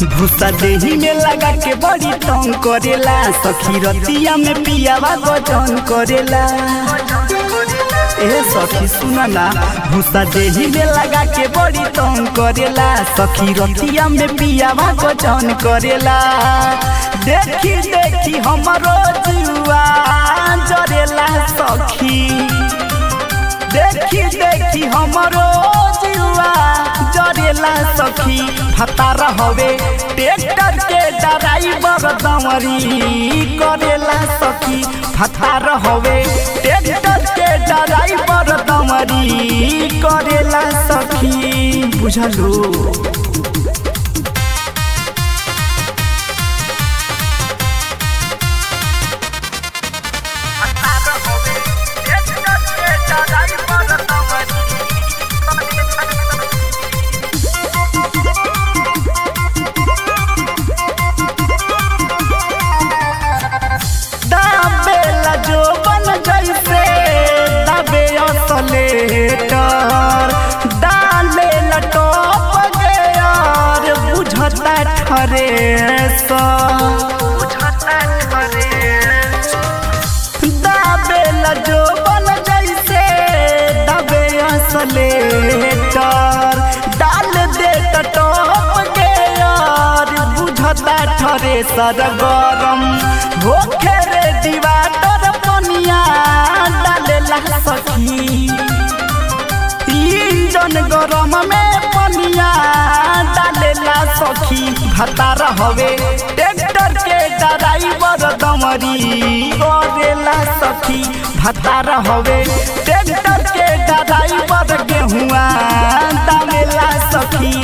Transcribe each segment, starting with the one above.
भूसा देही में लगा के बड़ी तंग करेला सखी रतिया में पियावा गजन करेला ए सखी सुना ना भूसा देही में लगा के बड़ी तंग करेला सखी रतिया में पियावा गजन करेला देखी देखी हमरो जुआ जरेला सखी देखी देखी हमरो जुआ जरेला सखी फतार हवे ट्रैक्टर के ड्राइवर दमरी करेला सखी फतार हवे ट्रैक्टर के ड्राइवर दमरी करेला सखी बुझलू दाबेला जो बन जैसे दाबे असलेटर डाले लटोप गयार बुझता ठरे दाबेला जो बन जैसे दाबे असलेटर डाल दे टटोप गयार बुझता ठरे सर गरम होखे रे दीवाटर पनिया डालेला सखी इंजन गरम में पनिया डालेला सखी भतार हवे ट्रैक्टर के ड्राइवर दमरी करेला सखी भतार हवे ट्रैक्टर के ड्राइवर गेहुआ डालेला सखी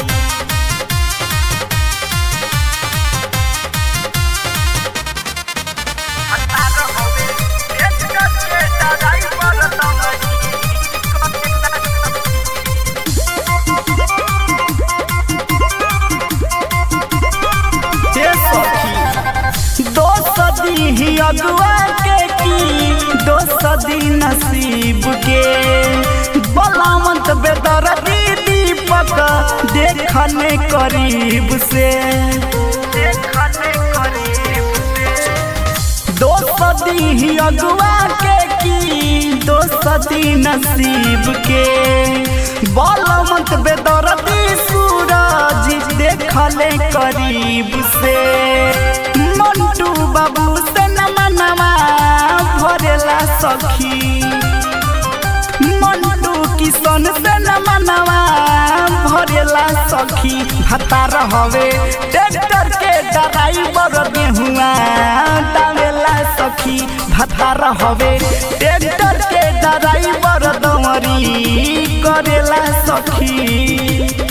हे सखी दो सदी ही अगुआ के की दो सदी नसीब के बलावंत बेदरदी दीपक देखने करीब से दो सदी ही अगुआ के की दो सदी नसीब के बलवंत बेदरदी सूरज देखले करीब से मंटू बाबू से नमनवा भरेला सखी मंटू किशन से नमनवा भरेला सखी भतार हवे ट्रैक्टर के ड्राइवर गेहुआ डालेला सखी भतार हवे ट्रैक्टर के ड्राइवर दमरी करेला सखी